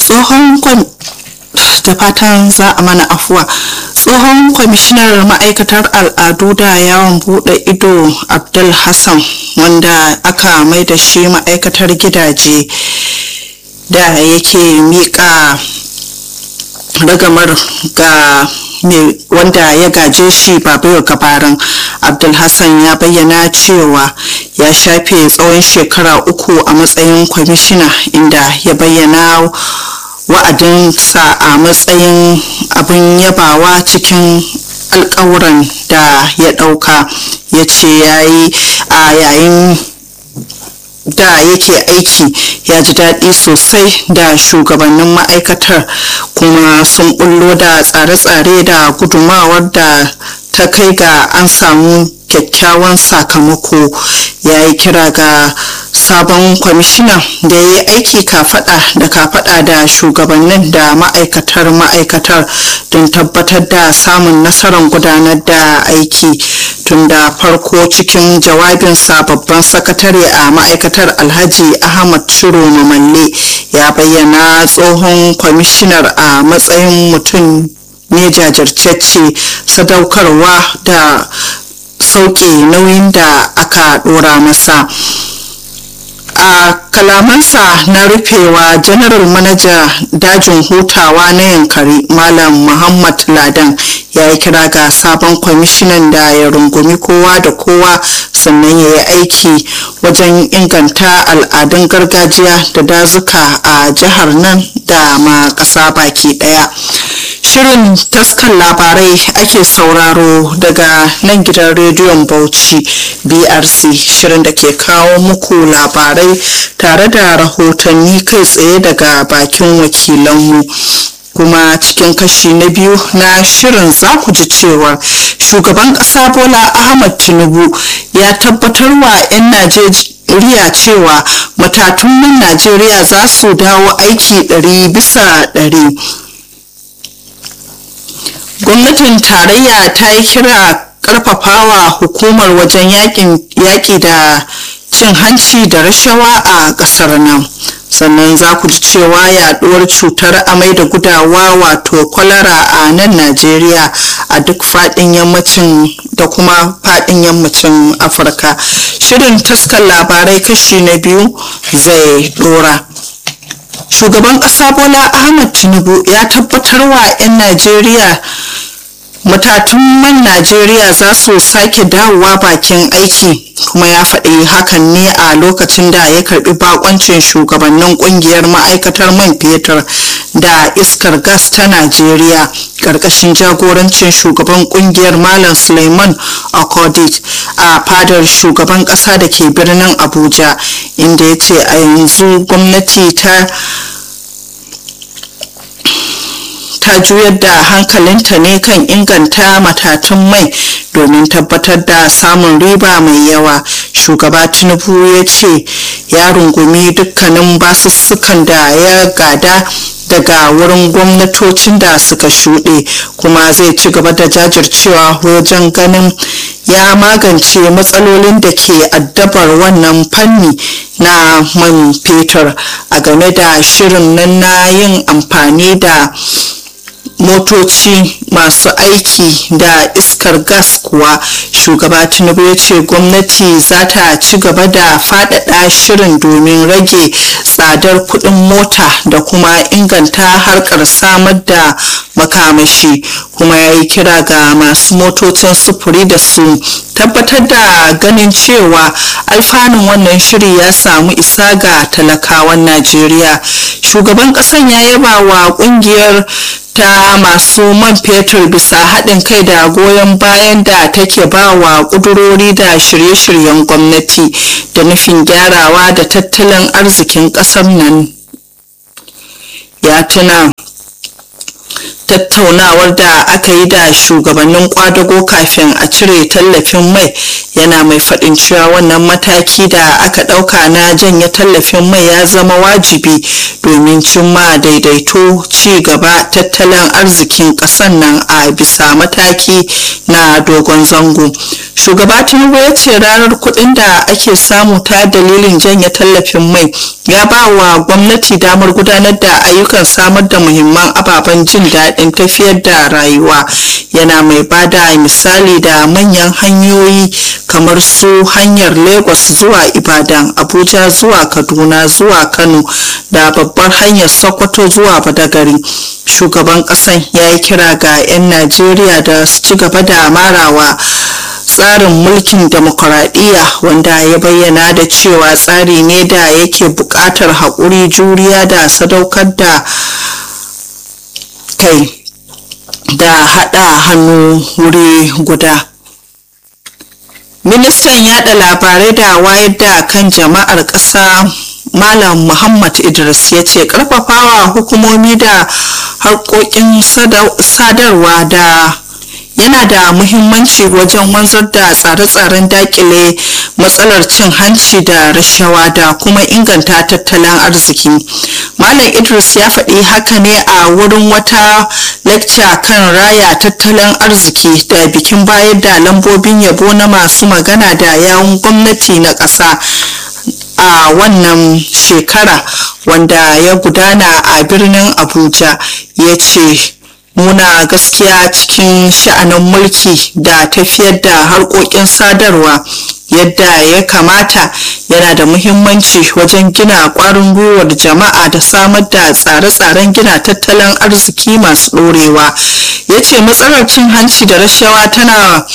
tsohon da fatan za a mana afuwa tsohon kwamishinar ma'aikatar al'adu da yawon bude ido abdul hassan wanda aka mai da shi ma'aikatar gidaje da yake miƙa ragamar ga wanda ya gaje shi babu gabarin abdulhassan ya bayyana cewa ya shafe tsawon shekara uku a matsayin kwamishina inda ya bayyana wa'adinsa a matsayin abin yabawa cikin alkawuran da ya ɗauka ya ce ya yi a yayin da yake aiki ya ji daɗi sosai da shugabannin ma'aikatar kuma sun bullo da tsare-tsare da gudumawar da ta kai ga an samu kyakkyawan sakamako ya yi kira ga sabon kwamishina da ya yi aiki kafada da kafada da shugabannin da ma'aikatar ma'aikatar don tabbatar da samun nasarar gudanar da aiki tun da farko cikin jawabinsa babban sakatare a ma'aikatar alhaji ahmad ciro mamalle ya bayyana tsohon kwamishinar a matsayin mutum ne jajirtacce sadaukarwa da sauke nauyin da aka dora masa a kalamansa na rufewa janaral manaja dajin hutawa na yankari malam muhammad ladan ya yi kira ga sabon kwamishinan da ya rungumi kowa da kowa sannan ya yi aiki wajen inganta al'adun gargajiya da dazuka a jihar nan da ma ƙasa baki ɗaya shirin taskan labarai ake sauraro daga nan gidan rediyon bauchi brc shirin da ke kawo muku labarai tare da rahotanni kai tsaye daga bakin wakilanmu kuma cikin kashi na biyu na shirin za ku ji cewa shugaban ƙasa bola ahmad tinubu ya tabbatar wa 'yan najeriya cewa matatun man najeriya za su dawo aiki 100 bisa 100 gwamnatin tarayya ta yi kira karfafawa hukumar wajen yaƙi da cin hanci da rashawa a ƙasar nan sannan za ku ji cewa yaduwar cutar amai da gudawa wato kwalara a nan najeriya a duk faɗin yammacin da kuma faɗin yammacin afirka shirin taskar labarai kashi na biyu zai ɗora shugaban ƙasa bola ahmad tinubu ya tabbatar wa 'yan najeriya matatun man najeriya za su sake dawowa bakin aiki kuma ya faɗi hakan ne a lokacin da ya karbi bakoncin shugabannin kungiyar ma'aikatar man fetur da iskar gas ta najeriya ƙarƙashin jagorancin shugaban kungiyar malam suleiman akodit a fadar shugaban ƙasa da ke birnin abuja inda ya ce a yanzu gwamnati ta ta juyar da hankalinta ne kan inganta matatun mai domin tabbatar da samun riba mai yawa shugaba tinubu ya ce ya rungumi dukkanin basussukan da ya gada daga wurin gwamnatocin da suka shuɗe kuma zai ci gaba da jajircewa wajen ganin ya magance matsalolin da ke addabar wannan fanni na man fetur a game da shirin nan na yin amfani da motoci masu aiki da iskar gas kuwa shugaba tinubu ya ce gwamnati za ta ci gaba da faɗaɗa shirin domin rage tsadar kuɗin mota da kuma inganta harkar samar da makamashi kuma ya yi kira ga masu motocin sufuri da su tabbatar da ganin cewa alfanun wannan shiri ya samu isa ga talakawan najeriya shugaban ƙasan ya yaba wa ƙungiyar ta masu man fetur bisa haɗin kai da goyon bayan da take ba wa ƙudurori da shirye-shiryen gwamnati da nufin gyarawa da tattalin arzikin ƙasar nan ya tuna tattaunawar da aka yi da shugabannin kwadago kafin a cire tallafin mai yana mai faɗin cewa wannan mataki da aka ɗauka na janye tallafin mai ya zama wajibi domin cimma daidaito ci gaba tattalin arzikin ƙasar nan a bisa mataki na dogon zango shugaba tinubu ya ce ranar kuɗin da ake samu ta dalilin janye tallafin mai ya ba wa gwamnati damar gudanar da ayyukan samar da muhimman ababen jin daɗin tafiyar da rayuwa yana mai bada misali da manyan hanyoyi kamar su hanyar lagos zuwa ibadan abuja zuwa kaduna zuwa kano da babbar hanyar sokoto zuwa badagari shugaban ƙasan ya yi kira ga 'yan najeriya da su ci gaba da marawa tsarin mulkin demokuraɗiyya wanda ya bayyana da cewa tsari ne da yake buƙatar haƙuri juriya da sadaukar da kai da haɗa hannu wuri guda ministan yada labarai da wayar da kan jama'ar ƙasa malam muhammad idris ya ce ƙarfafawa hukumomi da harkokin sadarwa da yana da muhimmanci wajen wanzar da tsare-tsaren dakile matsalar cin hanci da rashawa da kuma inganta tattalin arziki malam idris ya faɗi haka ne a wurin wata lecture kan raya tattalin arziki da bikin bayar da lambobin yabo na masu magana da yawun gwamnati na ƙasa a wannan shekara wanda ya gudana a birnin abuja ya ce nuna gaskiya cikin sha'anin mulki da tafiyar da harkokin sadarwa yadda ya kamata yana da muhimmanci wajen gina kwarin gwiwar jama'a da samar da tsare-tsaren gina tattalin arziki masu ɗorewa ya ce matsalar cin hanci da rashawa tana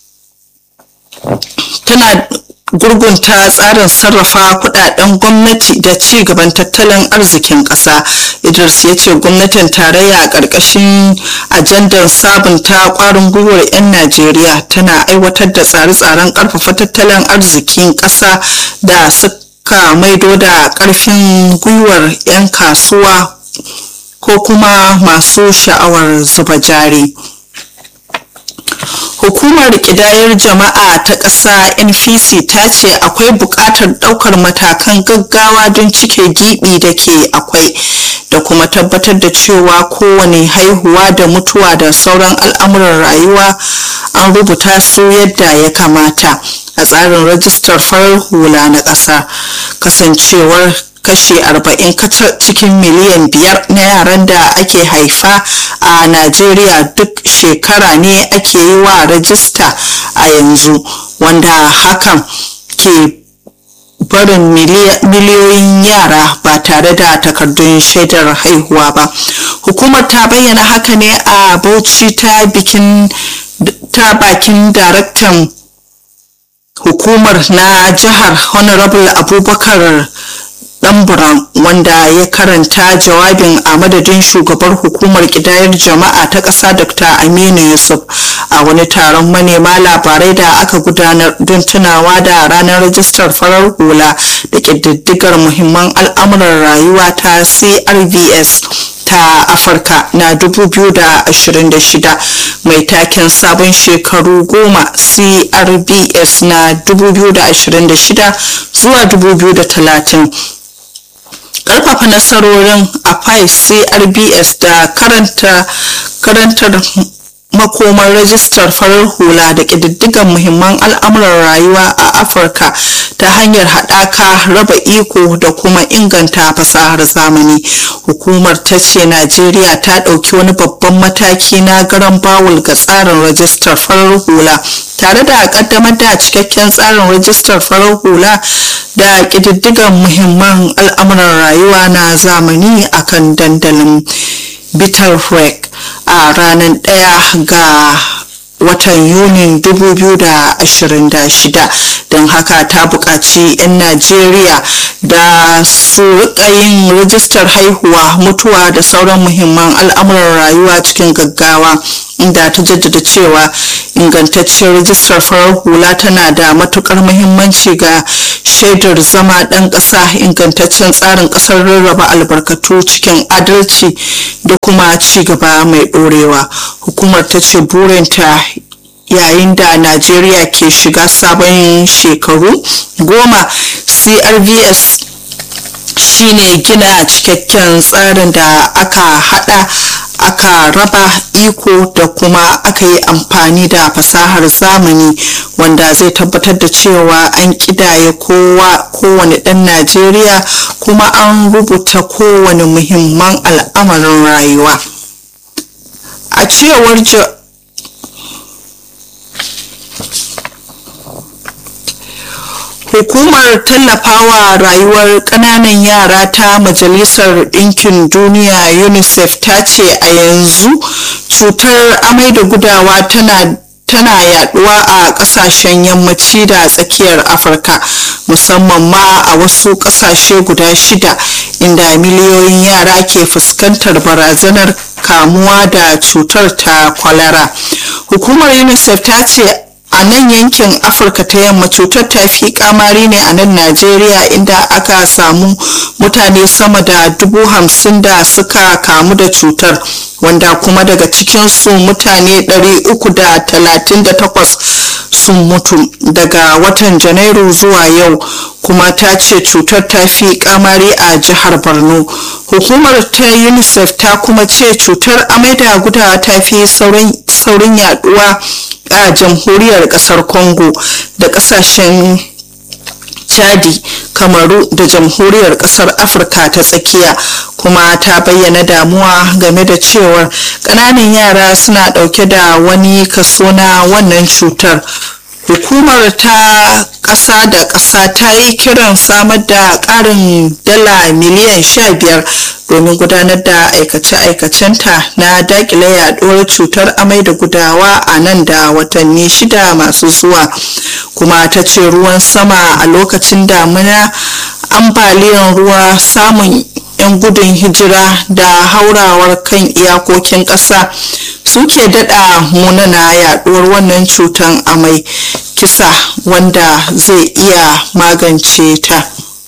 tana gurgunta tsarin sarrafa kudaden gwamnati da ci gaban tattalin arzikin kasa idris ya ce gwamnatin tarayya a ƙarƙashin ajandar sabunta kwarin gwiwar 'yan najeriya tana aiwatar da tsare-tsaren ƙarfafa tattalin arzikin ƙasa da suka maido da ƙarfin gwiwar 'yan kasuwa ko kuma masu sha'awar zuba jari. hukumar kidayar jama'a ta ƙasa npc ta ce akwai buƙatar ɗaukar matakan gaggawa don cike giɓi da ke akwai da kuma tabbatar da cewa kowane haihuwa da mutuwa da sauran al'amuran rayuwa an rubuta su yadda ya kamata a tsarin rajistar farar hula na ƙasa kasancewar kashi 40 kacal cikin miliyan biyar na yaran da ake haifa a najeriya duk shekara ne ake yi wa rajista a yanzu wanda hakan ke barin miliyoyin yara ba tare da takardun shaidar haihuwa ba hukumar ta bayyana haka ne a bauchi ta bikin ta bakin daraktan hukumar na jihar honorable abubakar Ɗanburan wanda ya karanta jawabin a madadin shugabar hukumar kidayar jama'a ta ƙasa Dr. Aminu Yusuf a wani taron manema labarai da aka gudanar don tunawa da ranar rajistar farar hula da ƙididdigar muhimman al'amuran rayuwa ta CRVS ta afirka na 2026 mai taken sabon shekaru goma crbs na 2026 zuwa 2030 karfafa nasarorin a crbs da karanta karantar makomar rajistar farar hula da ƙididdigan muhimman al'amuran rayuwa a afirka ta hanyar haɗaka raba iko da kuma inganta fasahar zamani hukumar ta ce najeriya ta ɗauki wani babban mataki na garan bawul ga tsarin rajistar farar hula tare da ƙaddamar da cikakken tsarin rajistar farar hula da ƙididdigan muhimman al'amuran rayuwa na zamani akan dandalin bitterweg a ranar ɗaya ga watan yunin 2026 don haka ta buƙaci 'yan najeriya da su rika yin rijistar haihuwa mutuwa da sauran muhimman al'amuran rayuwa cikin gaggawa inda ta jaddada cewa ingantacciyar rijistar farar hula tana da matukar muhimmanci ga shaidar zama ɗan ƙasa ingantaccen tsarin ƙasar rarraba albarkatu cikin adalci da kuma ci gaba mai ɗorewa hukumar ta ce burinta yayin da najeriya ke shiga sabon shekaru goma crvs shine gina cikakken tsarin da aka hada aka raba iko da kuma aka yi amfani da fasahar zamani wanda zai tabbatar da cewa an kidaya kowa kowane ɗan najeriya kuma an rubuta kowane muhimman al'amarin rayuwa a cewar hukumar tallafawa rayuwar ƙananan yara ta majalisar ɗinkin duniya unicef ta ce a yanzu cutar amai da gudawa tana tana yaduwa a kasashen yammaci da tsakiyar afirka musamman ma a wasu kasashe guda shida inda miliyoyin yara ke fuskantar barazanar kamuwa da cutar ta kwalara hukumar unicef ta ce a nan yankin afirka ta yamma cutar ta fi kamari ne a nan najeriya inda aka samu mutane sama da dubu hamsin da suka kamu da cutar wanda kuma daga cikinsu mutane 338 sun mutu daga watan janairu zuwa yau kuma ta ce cutar ta fi kamari a jihar borno hukumar ta unicef ta kuma ce cutar amai da gudawa ta fi saurin yaduwa a jamhuriyar kasar congo da kasashen chadi kamaru da jamhuriyar kasar afirka ta tsakiya kuma ta bayyana damuwa game da cewar ƙananan yara suna ɗauke da wani kaso na wannan cutar hukumar ta ƙasa da ƙasa ta yi kiran samar da ƙarin dala miliyan 15 domin gudanar da aikace-aikacenta na dakile yaduwar cutar amai da gudawa a nan da watanni shida masu zuwa kuma ta ce ruwan sama a lokacin damina ambaliyan ruwa samun 'yan gudun hijira da haurawar kan iyakokin ƙasa suke daɗa munana yaɗuwar wannan cutan amai kisa wanda zai iya magance ta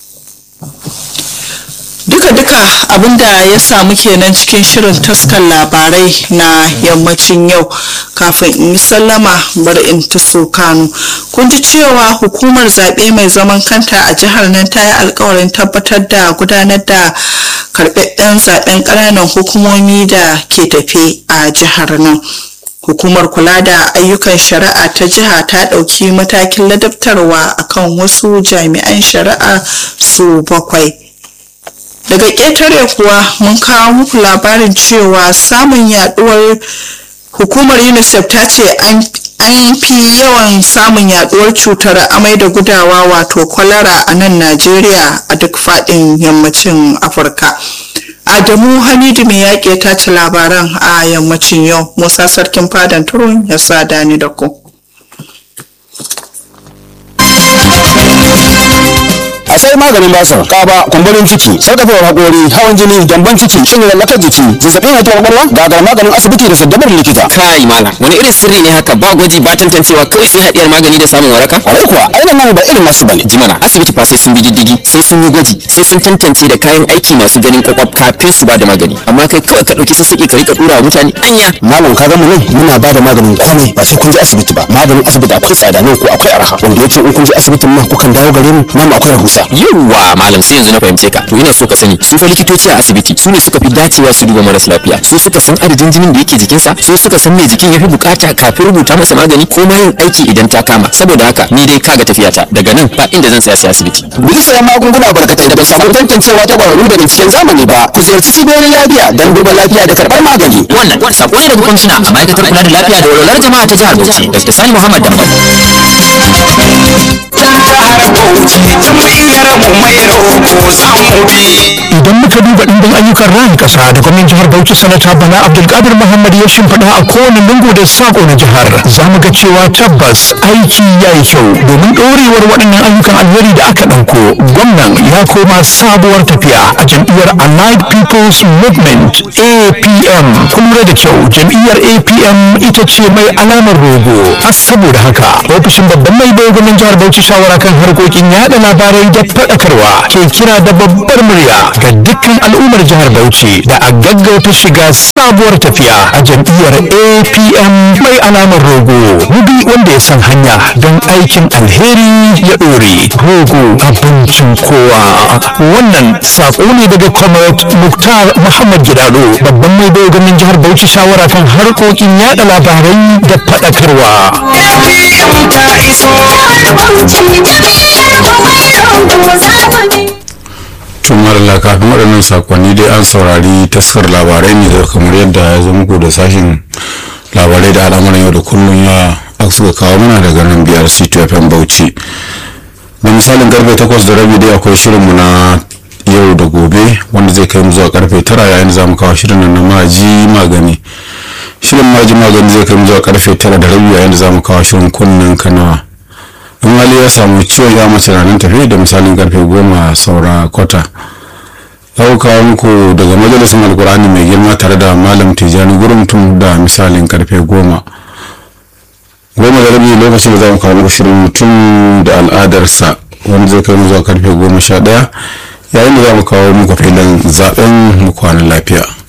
duka-duka abinda ya samu kenan cikin shirin taskar labarai na yammacin yau kafin in yi sallama bari in ta kano kun ji cewa hukumar zaɓe mai zaman kanta a jihar nan ta yi alkawarin tabbatar da gudanar da karɓaɓɓen zaɓen ƙananan hukumomi da ke tafe a jihar nan hukumar kula da ayyukan shari'a ta jiha ta ɗauki matakin ladabtarwa akan wasu jami'an shari'a su bakwai daga ƙetare kuwa mun kawo muku labarin cewa samun yaduwar hukumar unicef ta ce an fi yawan samun yaduwar cutar amai da gudawa wato kwalara a nan najeriya a duk faɗin yammacin afirka adamu hamidu mai yaƙi ta ci labaran a yammacin yau musa sarkin fadan turun ya sa dani da ku a sai maganin basir kaba kumburin ciki sarkafewar hakori hawan jini gyambon ciki shin lallakar jiki zazzabin hatuwar kwakwalwa gagar maganin asibiti da saddabar likita kai malam wani irin sirri ne haka ba gwaji ba tantancewa kawai sai hadiyar magani da samun waraka kwarai kuwa ainihin nan ba irin nasu bane jimana asibiti fa sai sun bi diddigi sai sun yi gwaji sai sun tantance da kayan aiki masu ganin kwakwaf kafin su ba da magani amma kai kawai ka dauki sassaƙi ka rika dura wa mutane anya malam ka mu nan muna ba da maganin komai ba sai kun je asibiti ba maganin asibiti akwai tsada nan ko akwai arha wanda yake in kun je asibitin nan kukan dawo gare mu nan akwai rahusa yawwa malam sai yanzu na fahimce ka to ina so ka sani su fa likitoci a asibiti su ne suka fi dacewa su duba maras lafiya su suka san adadin jinin da yake jikinsa su suka san me jikin ya fi bukata kafin rubuta masa magani ko ma yin aiki idan ta kama saboda haka ni dai kaga tafiyata daga nan ba inda zan tsaya sai asibiti bisa sayan magunguna barkatai da ba samu tantancewa ta kwararru da binciken zamani ba ku ziyarci cibiyoyin lafiya don duba lafiya da karɓar magani wannan sako ne daga kwamishina a ma'aikatar kula da lafiya da walwalar jama'a ta jihar Bauchi Dr. Sani Muhammad Dambam. idan muka duba ɗimbin ayyukan rayin ƙasa da gwamnan jihar Bauchi sanata Bala Abdulkadir Muhammad ya shimfiɗa a kowane lungu da sako na jihar za mu ga cewa tabbas aiki ya yi kyau domin ɗorewar waɗannan ayyukan alheri da aka ɗauko gwamnan ya koma sabuwar tafiya a jam'iyyar Allied People's Movement APM kun lura da kyau jam'iyyar APM ita ce mai alamar rogo a saboda haka ofishin babban mai bai gwamnan jihar Bauchi shawara kan harkokin yada labarai da faɗakarwa ke kira da babbar murya ga dukkan al'ummar jihar Bauchi da a gaggauta shiga sabuwar tafiya a jam'iyyar APM mai alamar rogo mubi wanda ya san hanya don aikin alheri ya ɗore rogo abincin kowa wannan saƙo ne daga comrade Muktar Muhammad Gidado babban mai bai gwamnan jihar Bauchi shawara kan harkokin yada labarai da faɗakarwa. tumar kafin waɗannan sakonni dai an saurari taskar labarai ne da kamar yadda ya zo muku da sashen labarai da al'amuran yau da kullum ya suka kawo mana daga nan biyar c2fm bauchi da misalin karfe takwas da rabi dai akwai shirinmu na yau da gobe wanda zai kai mu zuwa karfe tara yayin da za mu kawo shirin nan na maji magani shirin maji magani zai kai mu zuwa karfe tara da rabi yayin da za mu kawo shirin kunnen kanawa in hali ya samu ciwon ya mace ranar tafi da misalin karfe goma saura kwata za kawo muku daga majalisun alkur'ani mai girma tare da malam tijjani gurumtun da misalin karfe goma goma da rabi lokacin da za mu kawo muku shirin mutum da al'adarsa wanda zai kai mu zuwa karfe goma sha ɗaya yayin da za mu kawo muku filin zaben mu kwanan lafiya